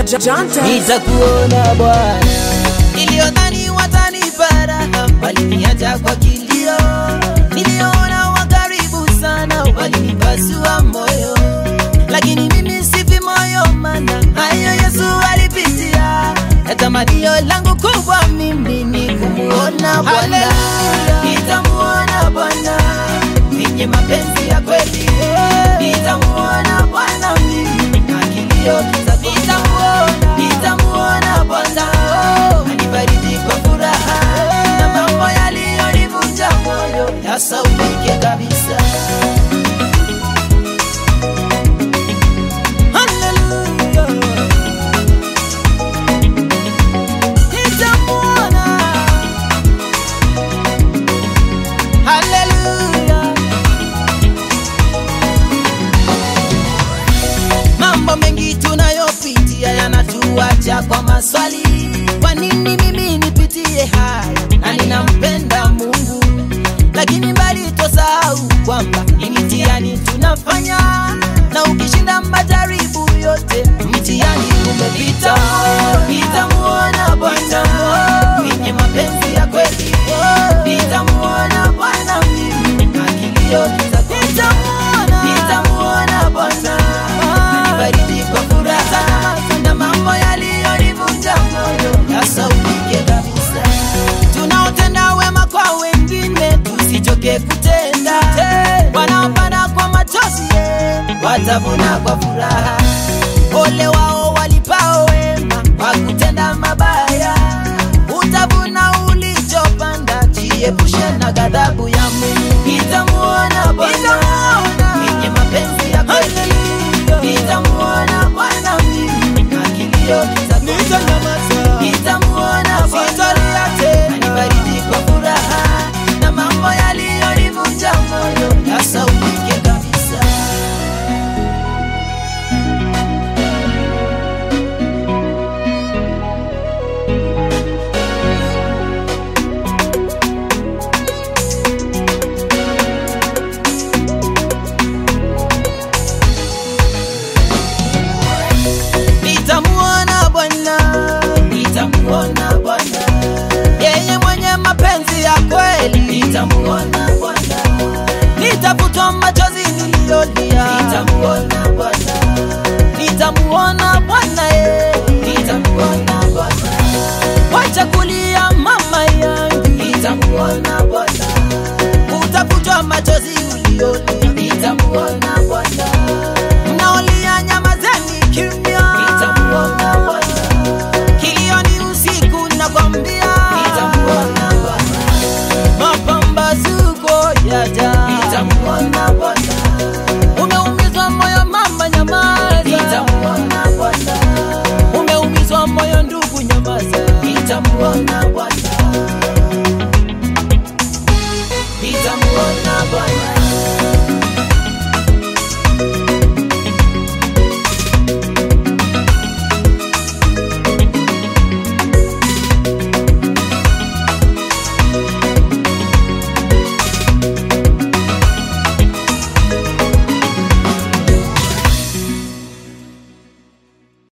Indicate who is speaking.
Speaker 1: Janta.
Speaker 2: nitakuona Bwana. Niliyodhani watanipara waliniacha kwa kilio, niliona wa karibu sana walinipasua moyo, lakini mimi sifi moyo, mana hayo Yesu alipitia. Tamanio langu kubwa mimi ni kumuona Bwana, nitamuona Bwana mwenye mapenzi ya kweli, nitamuona Bwana mimi na kilio kitakuona, nitamuona Bwana anibariki kwa furaha na mambo yaliyonivunja moyo yasaulike kabisa. Hallelujah. Nitamuona. Hallelujah. Mambo mengi tunayopitia yanatuacha kwa maswali. Kwa nini mimi nipitie haya na ninampenda Mungu, lakini mbali tosahau kwamba ni mtihani tunafanya, na ukishinda majaribu yote mtihani umepita. Nitamuona Bwana mwenye mapenzi ya kweli, nitamuona Bwana mimi na kilio kitakuona, nitamuona Bwana anibariki kwa furaha na mambo yaliyonivunja moyo yasaulike kabisa. Tunaotenda wema kwa wengine tusichoke kutenda, wanaopanda kwa machozi watavuna kwa furaha. Ole wao walipao wema kwa kutenda mabaya, utavuna ulichopanda. Jiepushe na ghadhabu ya Mungu. Nitamuona Bwana mwenye mapenzi ya kweli, nitamuona Bwana mimi na kilio kitakuona, nitamuona Bwana anibariki kwa furaha na mambo yaliyonivunja moyo yasaulike kabisa. Nitamuona Bwana, nitamuona Bwana, yeye mwenye mapenzi ya kweli. Nitamuona Bwana, nitafutwa machozi niliyolia. Nitamuona Bwana, nitamuona Bwana, yeye nitamuona Bwana, wacha kulia mama yangu. Nitamuona Bwana, utafutwa machozi uliyolia. Nitamuona Bwana, mnaolia nyamazeni kimya